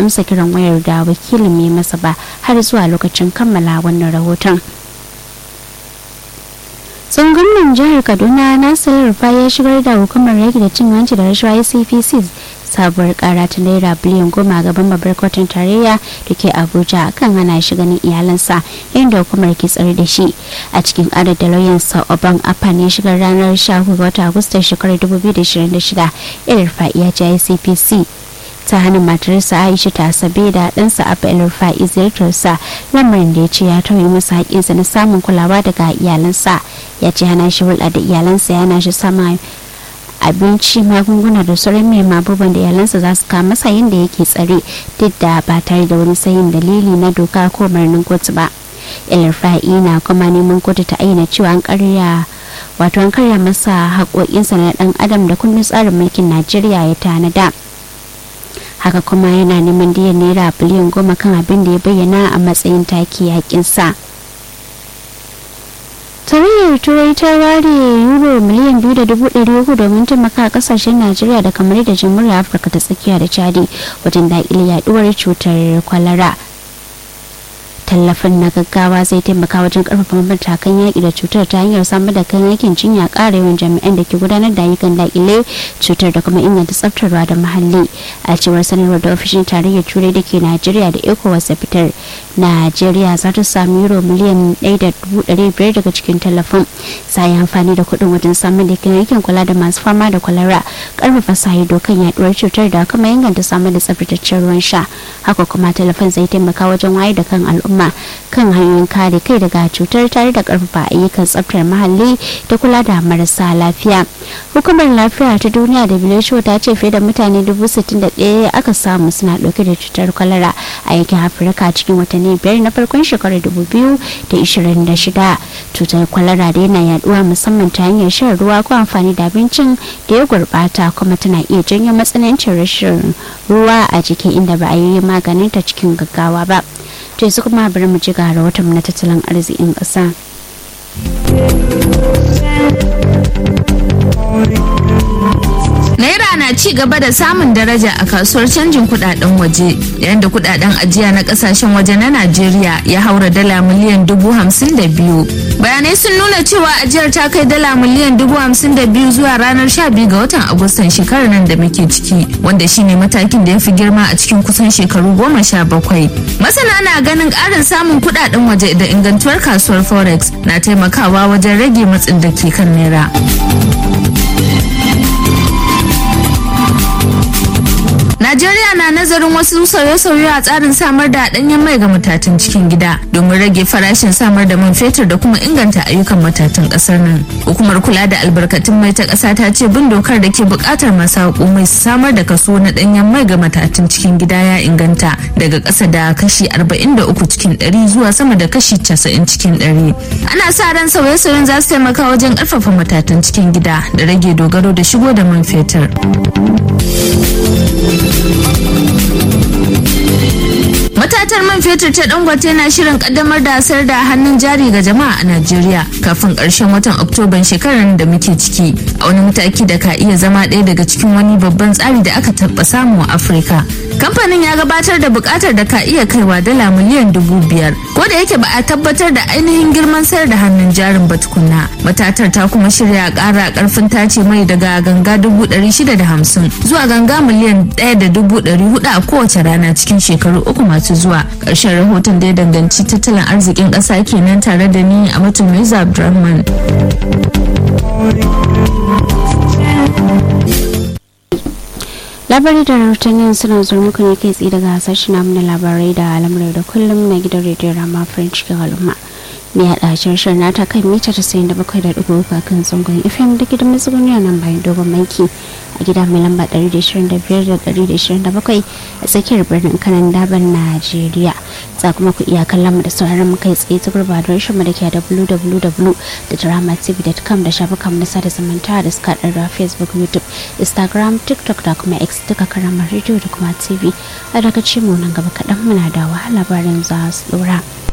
amsa kiran wayar da wakilin mai masa ba har zuwa lokacin kammala wannan rahoton tsohon gwamnan jihar kaduna nasir rufa ya shigar da hukumar yaki da cin hanci da rashawa cpc sabuwar kara ta naira biliyan goma gaban babbar kotun tarayya da ke abuja kan hana shi ganin iyalansa inda hukumar ke tsare da shi a cikin ƙarar da lauyansa oban apan ya shigar ranar 14 ga watan agustan shekarar 2026 irin fa'iya ce icpc ta hannun matarsa aisha ta sabe da ɗansa abu el-rufa'i ziyartarsa lamarin da ya ce ya tauye masa haƙƙinsa na samun kulawa daga iyalansa ya ce hana shi hulɗa da iyalansa yana shi sama abinci magunguna da sauran mai abubuwan da iyalansa za su kama masa yadda yake tsare duk da ba tare da wani sayin dalili na doka ko marnin kotu ba el-rufa'i na kuma neman kotu ta aina cewa an karya wato an karya masa haƙoƙinsa na ɗan adam da kundin tsarin mulkin najeriya ya tanada haka kuma yana neman diyan naira biliyan goma kan abin da ya bayyana a matsayin taki yakinsa tarayyar turai ta ware euro miliyan biyu da dubu ɗari uku domin taimaka kasashen najeriya da kamar da jamhuriyar afirka ta tsakiya da chadi wajen daƙile yaduwar cutar kwalara tallafin na gaggawa zai taimaka wajen karfafa matakan yaƙi da cutar ta hanyar samar da kan yakin jinya ƙara yawan jami'an da ke gudanar da ayyukan daƙile cutar da kuma inganta tsaftarwa da muhalli a cewar sanarwar da ofishin tarayyar turai da ke najeriya da ecowas ya fitar najeriya za ta sami euro miliyan 1.5 daga cikin tallafin za yi amfani da kuɗin wajen samar da kan yakin kula da masu fama da kwalara karfafa sa ido kan yaduwar cutar da kuma inganta samar da tsaftataccen ruwan sha haka kuma tallafin zai taimaka wajen wayar da kan al'umma kan hanyoyin kare kai daga cutar tare da karfafa ayyukan tsaftar muhalli da kula da marasa lafiya hukumar lafiya ta duniya da who ta ce fiye da mutane dubu sittin da ɗaya aka samu suna ɗauke da cutar kwalara a yankin afirka cikin watanni biyar na farkon shekarar dubu biyu da ishirin da shida cutar kwalara da yana yaduwa musamman ta hanyar shan ruwa ko amfani da abincin da ya gurbata kuma tana iya janyo matsanancin rashin ruwa a jiki inda ba a yi maganin ta cikin gaggawa ba to yanzu kuma bari mu ji ga rahoton na tattalin arzikin ƙasa. Naira na ci gaba da samun daraja a kasuwar canjin kudaden waje yayin da kudaden ajiya na kasashen waje na Najeriya ya haura dala miliyan dubu hamsin da biyu. Bayanai sun nuna cewa ajiyar ta kai dala miliyan dubu hamsin da biyu zuwa ranar sha biyu ga watan Agustan shekarar nan da muke ciki wanda shine matakin da ya fi girma a cikin kusan shekaru goma sha bakwai. Masana na ganin ƙarin samun kudaden waje da ingantuwar kasuwar Forex na taimakawa wajen rage matsin da ke kan naira. Najeriya na nazarin wasu sauye-sauye a tsarin samar da ɗanyen mai ga matatan cikin gida domin rage farashin samar da man fetur da kuma inganta ayyukan matatan ƙasar nan. Hukumar kula da albarkatun mai ta ƙasa ta ce bin dokar da ke buƙatar masu mai su samar da kaso na ɗanyen mai ga matatan cikin gida ya inganta daga ƙasa da kashi 43 cikin 100 zuwa sama da kashi 90 cikin 100. Ana sa ran sauye-sauyen za su taimaka wajen ƙarfafa matatan cikin gida da rage dogaro da shigo da man fetur. Matatar man fetur ta Dangote na shirin kaddamar da sayar da hannun jari ga jama'a a Najeriya kafin karshen watan Oktoban shekarar da muke ciki a wani mataki da ka iya zama ɗaya daga cikin wani babban tsari da aka taɓa samu a Afirka. Kamfanin ya gabatar da buƙatar da ka iya kaiwa dala miliyan dubu biyar. Ko da yake ba a tabbatar da ainihin girman sayar da hannun jarin ba tukunna. Matatar ta kuma shirya ƙara ƙarfin tace mai daga ganga dubu ɗari shida da hamsin zuwa ganga miliyan ɗaya da dubu ɗari hudu a kowace rana cikin shekaru uku masu zuwa ƙarshen rahoton da ya danganci tattalin arzikin ƙasa kenan tare da ni a mutum Mirza Abdulrahman. labarai da rahotannin suna zuwa muku ne kai tsaye daga hasashen namu na labarai da al'amuran da kullum na gidan rediyon rama french cikin al'umma mai haɗa shirin nata kan mita tasa'in da bakwai da ɗigo uku kan zangon fm da gidan matsuguniya nan bayan dogon banki a gida mai lamba ɗari da ishirin da biyar da ɗari da ishirin da bakwai a tsakiyar birnin kanan daban najeriya za kuma ku iya kallon mu da sauraron mu kai tsaye ta gurbatar shi mu da ke www.dramatv.com da shafukan na sada zumunta da suka da facebook youtube instagram tiktok da kuma x duka karamar rediyo da kuma tv a daga mu nan gaba kaɗan muna da wahala labarin za su ɗora.